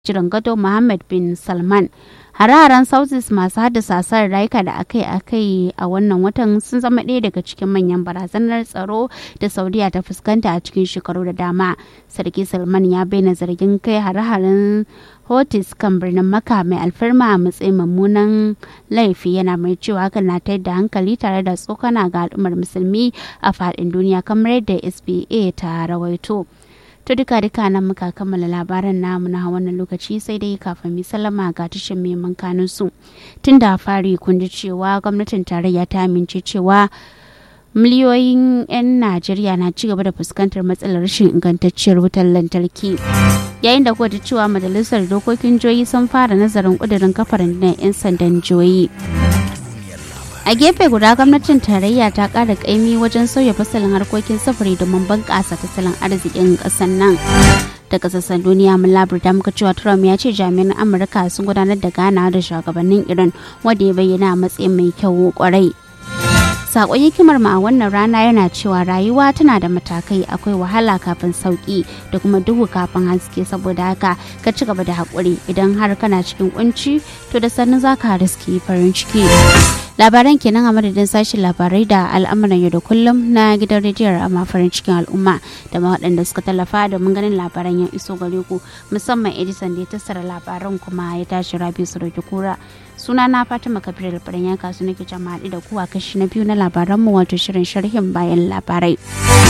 jiran gado Mohammed bin Salman. Hare-haren Sautis masu haddasa asarar rayuka da akai-akai a wannan watan sun zama ɗaya daga cikin manyan barazanar tsaro da Saudiya ta fuskanta a cikin shekaru da dama. Sarki Salman ya bayyana zargin kai hare-haren Hotis kan birnin Makka mai alfarma a matsayin mummunan laifi yana mai cewa hakan na tayar da hankali tare da tsokana ga al'ummar musulmi a faɗin duniya kamar yadda SBA ta rawaito. To duka duka nan muka kammala labaran namu na wannan lokaci sai dai kafin mi sallama ga tashin mai kanun su. Tun da fari kun ji cewa gwamnatin tarayya ta amince cewa miliyoyin 'yan Najeriya na ci gaba da fuskantar matsalar rashin ingantacciyar wutar lantarki. Yayin da kuwa cewa majalisar dokokin joyi sun fara nazarin kudirin kafar 'yan sandan joyi. a gefe guda gwamnatin tarayya ta kara kaimi wajen sauya fasalin harkokin sufuri domin bunƙasa tattalin arzikin ƙasar nan daga sassan duniya mun labarta muka cewa trump ya ce jami'an amurka sun gudanar da ganawa da shugabannin iran wanda ya bayyana a matsayin mai kyau kwarai sakon hikimar ma a wannan rana yana cewa rayuwa tana da matakai akwai wahala kafin sauki da kuma duhu kafin haske saboda haka ka ci gaba da haƙuri idan har kana cikin kunci to da sannu za ka riski farin ciki labaran kenan a madadin sashen labarai da al'amuran yau da kullum na gidan rediyon amma farin cikin al'umma da ma waɗanda suka tallafa domin ganin labaran ya iso gare ku musamman edison da ya tattara labaran kuma ya tashi rabi su kura suna na fatima kabir labaran ya kasu nake jama'a da ku a kashi na biyu na labaranmu wato shirin sharhin bayan labarai